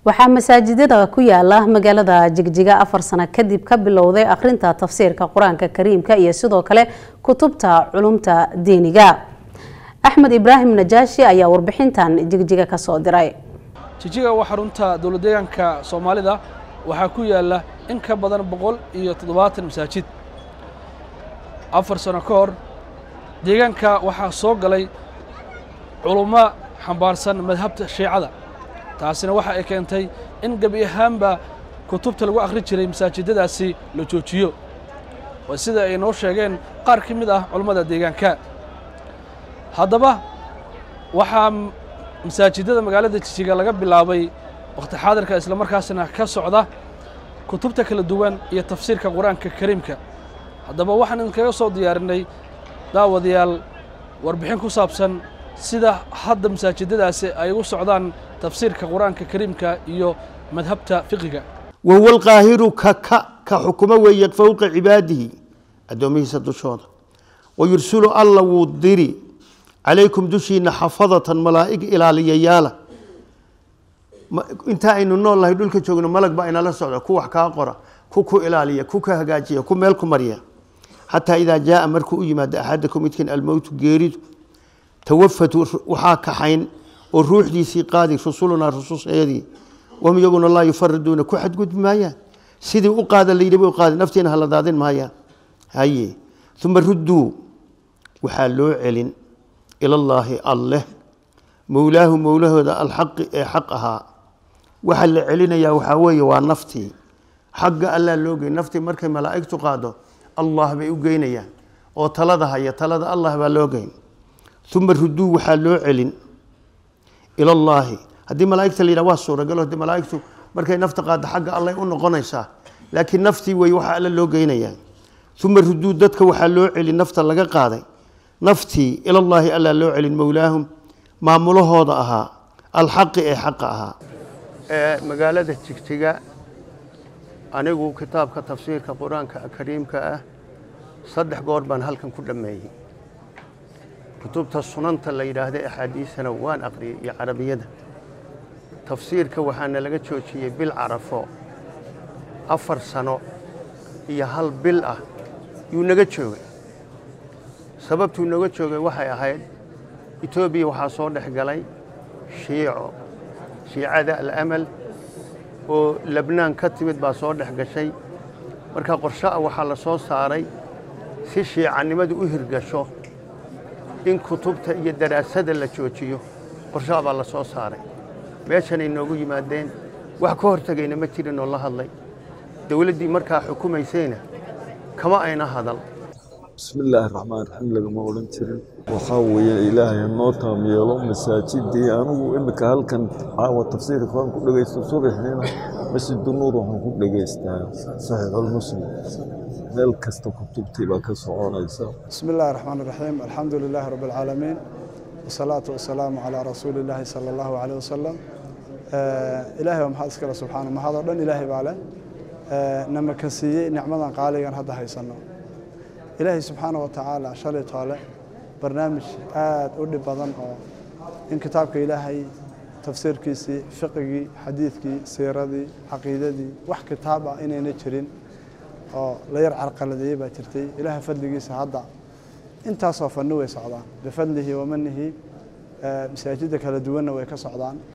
waxaa masaajidada ku yaala magaalada jigjiga afar sano kadib ka bilowday akhrinta tafsiirka qur-aanka kariimka iyo sidoo kale kutubta culumta diiniga axmed ibraahim najaashi ayaa warbixintan jigjiga ka soo diray jijiga waa xarunta dowlad deegaanka soomaalida waxaa ku yaala in ka badan boqol iyo toddobaatan masaajid afar sano ka hor deegaanka waxaa soo galay culummo xambaarsan madhabta shiicada taasina waxa ay keentay in gebi ahaanba kutubta lagu akhri jiray masaajidadaasi la joojiyo waa sida ay noo sheegeen qaar ka mid ah culummada deegaanka haddaba waxaa masaajidada magaalada jijiga laga bilaabay wakhti xaadirka islamarkaasina ka socda kutubta kala duwan iyo tafsiirka qur-aanka kariimka haddaba waxaan idinkaga soo diyaarinay daawadayaal warbixin ku saabsan sida hadda masaajidadaasi ay ugu socdaan tafsiirka qur-aanka kariimka iyo madhabta fiqiga wahuwa alqaahiru ka ka ka xukumo weeye fowqa cibaadihi addoomihiisa dushooda wayursulu alla wuu diri calaykum dushiina xafadatan malaa'ig ilaaliyayaala intaa aynu nool nahay dhulka joogno malag baa inala socda ku wax kaa qora ku ku ilaaliya ku ka hagaajiya ku meel ku marya xataa idaa jaaa markuu u yimaado axadakum midkiin almowtu geeridu tawafatu waxaa kaxayn oo ruuxdiisii qaadi rusulunaa rususheedii wahum iyaguna laa yufariduuna ku xadgudbi maayaan sidii u qaada layidhi bay u qaadi naftiina hala daadin maayaan haye uma rudduu waxaa loo celin ilallaahi alleh mowlaahu mowlahooda alxaqi ee xaq ahaa waxaa la celinayaa waxaa weeye waa naftii xagga allaa loo gey naftii markay malaa'igtu qaado allah bay u geynayaan oo talada haya talada allah baa loo geyn uma ruduu waxaa loo celin ilallaahi haddii malaa'igta la yidhaha waa suuragalo de malaa'igtu markay nafta qaado xagga allay u noqonaysaa laakiin naftii wey waxaa alla loo geynayaa uma ruduu dadka waxaa loo celin nafta laga qaaday naftii ilallaahi allaa loo celin mowlaahum maamulahooda ahaa alxaqi ee xaqa ahaa magaalada jigjiga anigu kitaabka tafsiirka qur-aanka kariimka ah saddex goor baan halkan ku dhammeeyey kutubta sunanta la yidhaahda axaadiisana waan aqriyey iyo carabiyada tafsiirka waxaana laga joojiyey bil carafo afar sano iyo hal bil ah yuu naga joogay sababtuu naga joogay waxay ahayd etoobiya waxaa soo dhex galay shiico shiicada alamal oo lebnaan ka timid baa soo dhex gashay marka qorsha'a waxaa la soo saaray si shiicanimadu u hirgasho in kutubta iyo daraasada la joojiyo qorsha'a baa la soo saaray meeshanay noogu yimaadeen wax ka hortegayna ma jirin oo la hadlay dowladdii markaa xukumaysayna kama ayna hadal bismi illaahi raxmaan raxiim lagama odhan jirin waxaa weeye ilaahay noo taam yeelo masaajidii anigu imika halkan caawa tafsiirka quraan ku dhegaysto subaxiina masjidu nuur waxaan ku dhegaystaa saxiixulmuslim meel kasta kutubtii baa ka soconaysa bismi illaahi raxmaan raxiim alxamdu lilaahi rabbi alcaalamiin wasalaatu wasalaamu calaa rasuuli illaahi sala allahu caleyh wasalam ilaahay baa maxaad iskale subxaana mahad oo dhan ilaahay baa leh nama ka siiyey nicmadan qaaligan hadda haysanno ilaahay subxaana wa tacaala shalay toole barnaamij aad u dhib badan oo in kitaabka ilaahay tafsiirkiisii fiqigii xadiidkii siiradii caqiidadii wax kitaab ah inayna jirin oo la yar carqaladeeyey baa jirtay ilaahay fadligiisa hadda intaasoo fanni way socdaan bifadlihi wamanihi masaajidda kala duwanna way ka socdaan